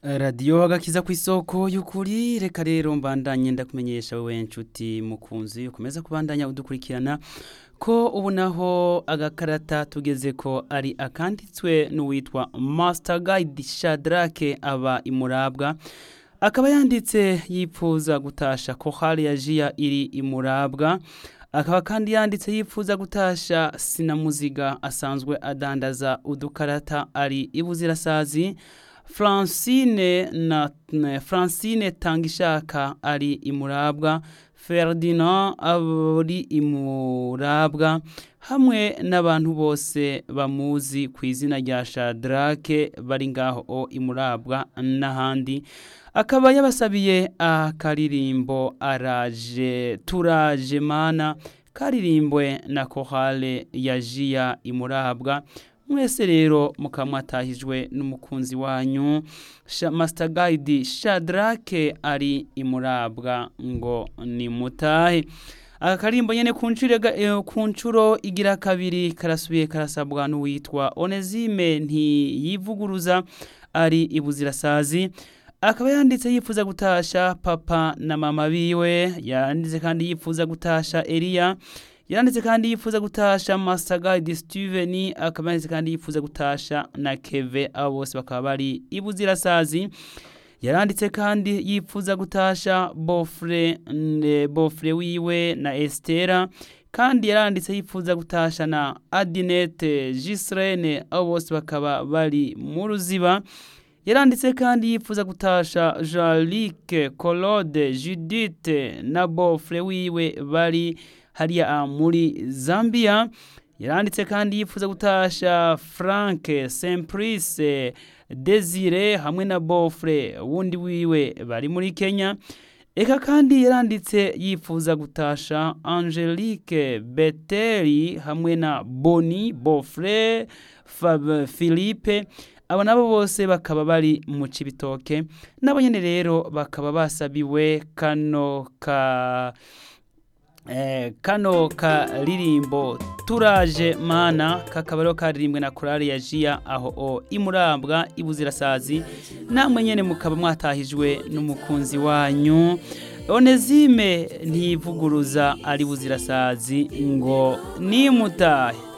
radiyo agakiza ku isoko y'ukuri reka rero mbandanye ndakumenyesha wowe nshuti mukunzi ukomeza kubandanya udukurikirana ko ubu naho agakarata tugeze ko ari akanditswe n'uwitwa Master Guide Shadrake aba imurabwa akaba yanditse yipfuza gutasha ko hari yajiya iri imurabwa akaba kandi yanditse yipfuza gutasha sinamuziga asanzwe adandaza udukarata ari ibuzirasazi Francine na Francine Tangishaka ari imurabwa Ferdinand ari imurabwa hamwe n'abantu bose bamuzi ku izina rya Shadrake bari ngaho o imurabwa n'ahandi akaba yabasabiye akaririmbo araje turaje mana karirimbwe na kohale ya Jia imurabwa mwese rero mukamwatahijwe n'umukunzi wanyu Master Guide Shadrake ari imurabwa ngo ni mutahe aka karimbo nyene ku ncuro igira kabiri karasubiye karasabwa n'uwitwa Onezime ntiyivuguruza ari ibuzirasazi akaba yanditse yifuza gutasha papa na mama biwe yanditse kandi yifuza gutasha Elia yaranditse kandi yifuza gutasha Master Guide Steven akaba yanditse kandi yifuza gutasha na Keve abo bose bakaba bari ibuzirasazi yaranditse kandi yifuza gutasha Bofre Bofre wiwe na Estera kandi yaranditse yifuza gutasha na Adinette Gisrene abo bose bakaba bari mu ruziba yaranditse kandi yifuza gutasha Jalike Colode Judith na Bofre wiwe bari hariya muri Zambia yaranditse kandi yifuza gutasha Frank Simplice Desire hamwe na Bofre wundi wiwe bari muri Kenya eka kandi yaranditse yifuza gutasha Angelique Beteli hamwe na Boni Bofre Fab Philippe abo nabo bose bakaba bari mu cibitoke nabo nyene rero bakaba basabiwe kano ka eh, kano karirimbo turaje mana kakaba rero karirimbwe na korali ya Jia aho o imurambwa ibuzirasazi namwe nyene mukaba mwatahijwe n'umukunzi wanyu Onezime ntivuguruza ari buzirasazi ngo nimutahe